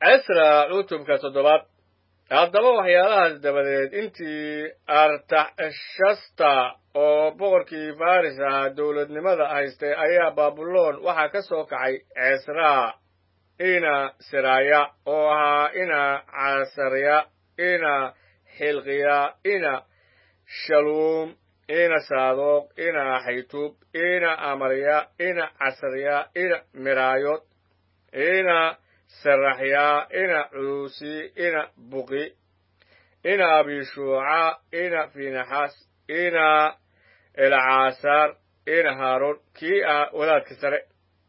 cisra cutubka toddobaad haddaba waxyaalahaas dabadeed intii artaxshasta oo boqorkii faris ahaa dowladnimada haystay ayaa baabuloon waxaa ka soo kacay cisraa ina siraaya oo ahaa ina casarya ina xilqiya ina shaluum ina saadoq ina xaytuub ina amarya ina casarya ina miraayod ina saraxya ina cuusi ina buqi ina abishuuca ina finaxas ina elcaasaar ina haaroon kii ah wadaadka sare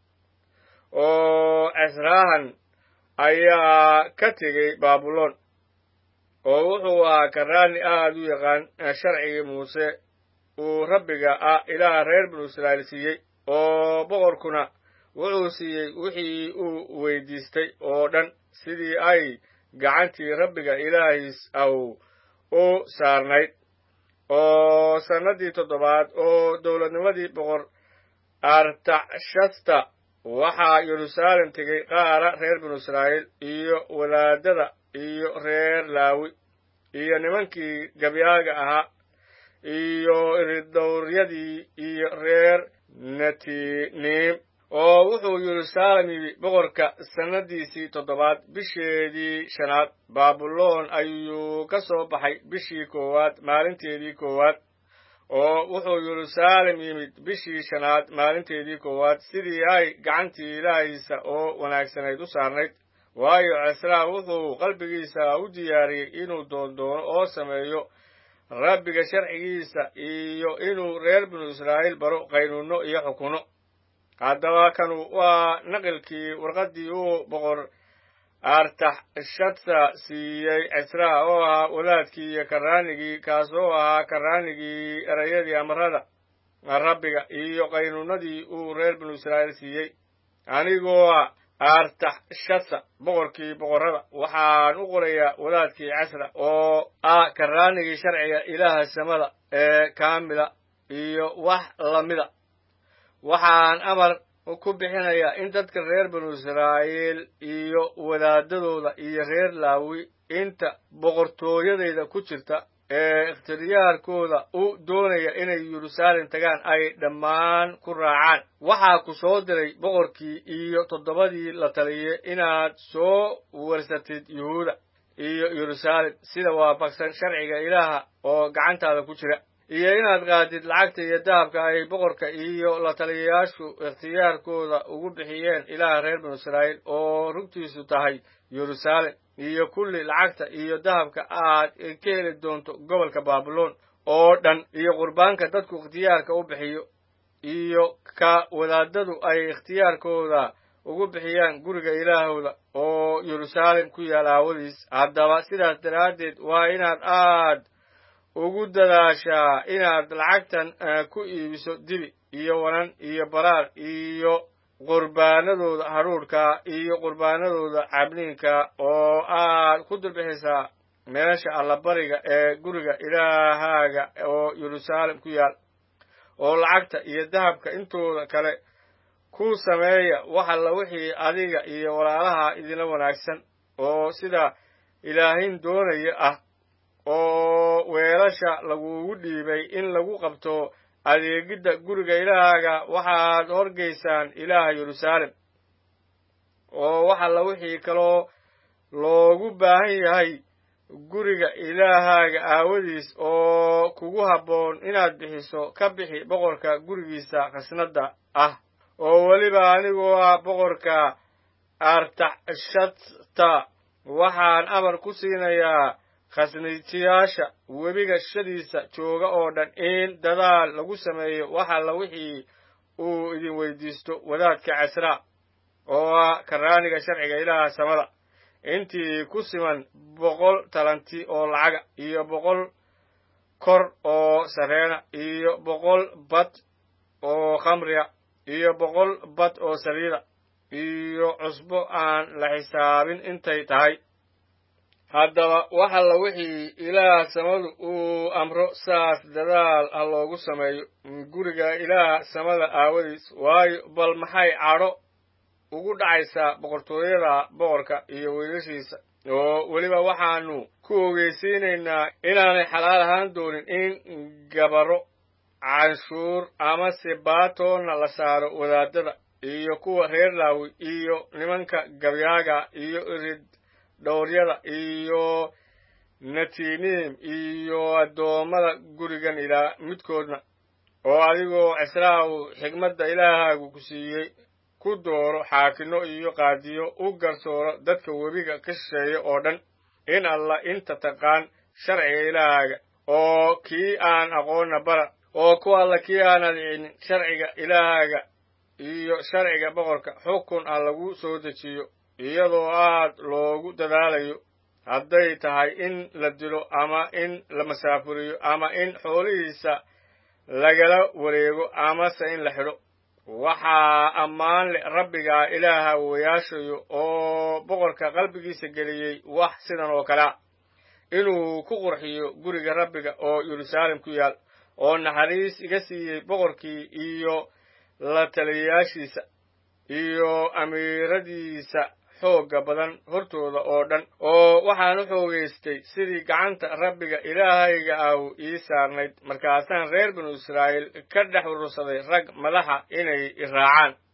oo cisraahan ayaa ka tegey baabuloon oo wuxuu ahaa karaani aad u yaqaan sharcigii muuse uu rabbiga ah ilaaha reer binu israa'iil siiyey oo boqorkuna wuxuu siiyey wixii uu weydiistay oo dhan sidii ay gacantii rabbiga ilaahiis aw u saarnayd oo sannaddii toddobaad oo dowladnimadii boqor artaxshasta waxaa yeruusaalem tegey qaara reer binu israa'iil iyo wadaadada iyo reer laawi iyo nimankii gabyaaga ahaa iyo iridowryadii iyo reer netiniim oo wuxuu yeruusaalem yimi boqorka sannadiisii toddobaad bisheedii shanaad baabuloon ayuu ka soo baxay bishii koowaad maalinteedii koowaad oo wuxuu yeruusaalem yimid bishii shanaad maalinteedii koowaad sidii ay gacantii ilaahiisa oo wanaagsanayd u saarnayd waayo cisraa wuxuu qalbigiisa u diyaariyey inuu doondoono oo sameeyo rabbiga sharcigiisa iyo inuu reer binu israa'iil baro qaynuunno iyo xukunno haddaba kanu waa naqilkii warqaddii uu boqor artaxshadsa siiyey cisraa oo ahaa wadaadkii iyo karaanigii kaasoo ahaa karaanigii erayadii amarada rabbiga iyo qaynuunadii uu reer binu israa'iil siiyey anigoo artaxshadsa boqorkii boqorrada waxaan u qorayaa wadaadkii casra oo ah karaanigii sharciga ilaaha samada ee kaamila iyo wax lamida waxaan amar ku bixinayaa in dadka reer binu israa'iil iyo wadaadadooda iyo reer laawi inta boqortooyadayda ku jirta ee ikhtiyaarkooda u doonaya inay yeruusaalem tagaan ay dhammaan ku raacaan waxaa ku soo diray boqorkii iyo toddobadii la taliyey inaad soo warsatid yuhuuda iyo yeruusaalem sida waafaqsan sharciga ilaaha oo gacantaada ku jira iyo inaad qaadid lacagta iyo dahabka ay boqorka iyo la taliyayaashu ikhtiyaarkooda ugu bixiyeen ilaaha reer binu israa'iil oo rugtiisu tahay yeruusaalem iyo kulli lacagta iyo dahabka aad ka heli doonto gobolka baabuloon oo dhan iyo qurbaanka dadku ikhtiyaarka u bixiyo iyo ka wadaadadu ay ikhtiyaarkooda ugu bixiyaan guriga ilaahooda oo yeruusaalem ku yaal aawadiis haddaba sidaas daraaddeed waa inaad aad ugu dadaashaa inaad lacagtan ku iibiso dibi iyo wanan iyo baraar iyo qurbaanadooda hadhuudhka iyo qurbaanadooda cabniinka oo aad ku dulbixisaa meesha allabariga ee guriga ilaahaaga oo yeruusaalem ku yaal oo lacagta iyo dahabka intooda kale ku sameeya wax alla wixii adiga iyo walaalaha idinla wanaagsan oo sida ilaahin doonaya ah oo weelasha lagugu dhiibay in lagu qabto adeegidda guriga ilaahaaga waxaad horgaysaan ilaaha yeruusaalem oo wax alla wixii kaloo loogu baahan yahay guriga ilaahaaga aawadiis oo kugu habboon inaad bixiso ka bixi boqorka gurigiisa khasnadda ah oo weliba anigoo ah boqorka artaxshadta waxaan amar ku siinayaa khasnijiyaasha webiga shadiisa jooga oo dhan in dadaal lagu sameeyo wax alla wixii uu idin weydiisto wadaadka casraa oo ah karaaniga sharciga ilaaha samada intii ku siman boqol talanti oo lacaga iyo boqol kor oo sareena iyo boqol bad oo khamriga iyo boqol bad oo saliida iyo cusbo aan la xisaabin intay tahay haddaba wax alla wixii ilaah samadu uu amro saas dadaal ha loogu sameeyo guriga ilaah samada aawadiis waayo bal maxay cadho ugu dhacaysaa boqortooyada boqorka iyo wiilashiisa oo weliba waxaanu ku ogeysiinaynaa inaanay xalaal ahaan doonin in gabaro canshuur ama sibaatoonna la saaro wadaadada iyo kuwa reer laawi iyo nimanka gabyaaga iyo irid dhowryada iyo natiiniim iyo addoommada gurigan ilaa midkoodna oo adigoo cisraahu xigmadda ilaahaagu ku siiyey ku dooro xaakino iyo qaadiyo u garsooro dadka webiga ka shisheeya oo dhan in alla inta taqaan sharciga ilaahaaga oo kii aan aqoonna bara oo ku alla kii aan adicinin sharciga ilaahaaga iyo sharciga boqorka xukun a lagu soo dejiyo iyadoo aad loogu dadaalayo hadday tahay in la dilo ama in la masaafuriyo ama in xoolihiisa lagala wareego amase in la xidho waxaa ammaan leh rabbigaa ilaaha wayaashayo oo boqorka qalbigiisa geliyey wax sidan oo kalea inuu ku qurxiyo guriga rabbiga oo yeruusaalem ku yaal oo naxariis iga siiyey boqorkii iyo la taliyayaashiisa iyo amiiradiisa xoogga badan hortooda oo dhan oo waxaan u xoogaystay sidii gacanta rabbiga ilaahayga ahu ii saarnayd markaasaan reer binu israa'iil ka dhex urursaday rag madaxa inay i raacaan